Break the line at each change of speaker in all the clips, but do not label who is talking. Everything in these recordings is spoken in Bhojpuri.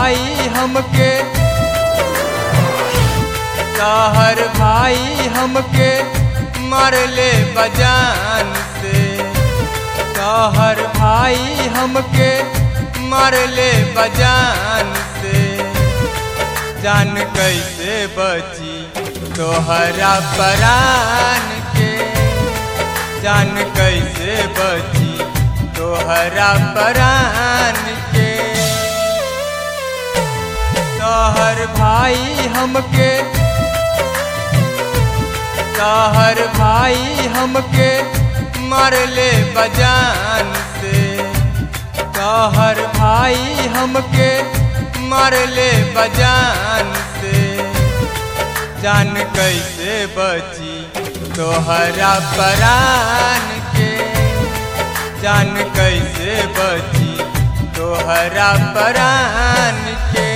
भाई हमके कहर भाई हमके मारले बजान से कहर भाई हमके मारले बजान से जान कैसे बची तोहरा परान के जान कैसे बची तोहरा परान के तोहर भाई हमके तोहर भाई हमके मारले बजान से तोहर भाई हमके मारले बजान से जान कैसे बची तोहरा परान के जान कैसे बची तोहरा परान के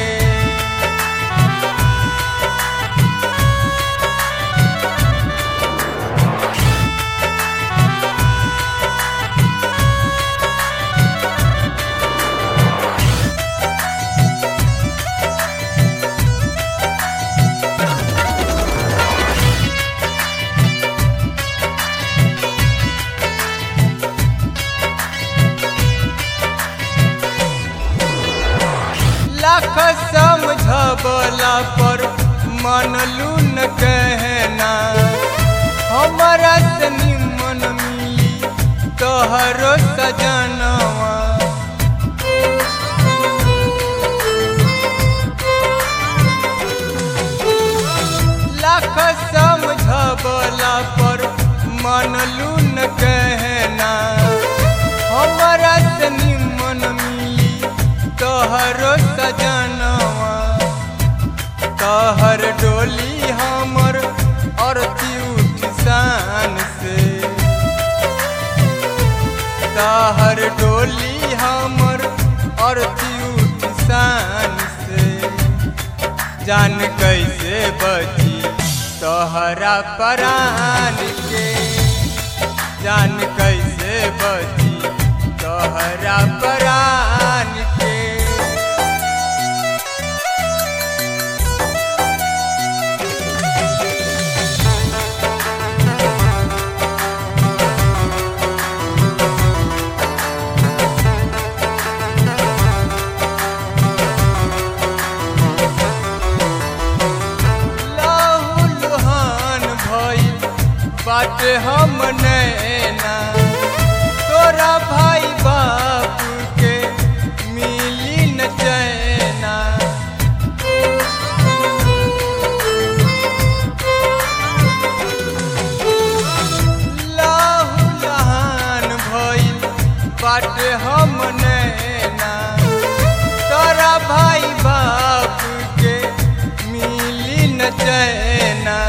लाख समझबला पर मनलू न कहना हमारा से निमन मिली तोहरो सजनवा लाख समझबला पर मनलू न कहना हमारा से निमन मिली तोहरो सजनवा तोहर डोली हमर अरती उठ शान से तोहर डोली हमर अरती उठ शान से जान कैसे बची तोहरा परान के जान कैसे बची तोहरा परान के लहू लुहान भइल बाटे हम नैना तोरा भाई बाप के मिली न चैना लहू लहान भइल बाटे हम नैना तोरा भाई बाप के मिली न चैना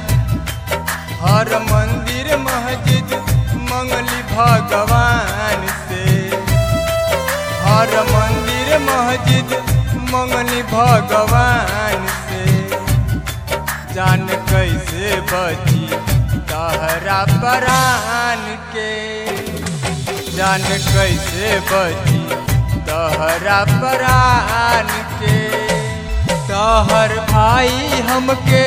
हर मंदिर मस्जिद मंगली भगवान से हर मंदिर मस्जिद मंगली भगवान से जान कैसे बची तहरा परान के जान कैसे बची तहरा परान के तहर भाई हमके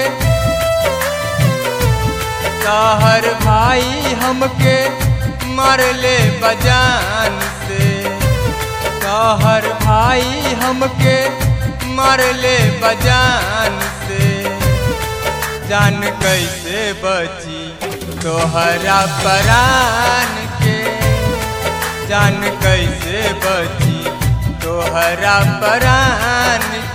तहर भाई हमके मारले बजान से तहर भाई हमके मारले बजान से जान कैसे बची तोहरा परान के जान कैसे बची तोहरा परान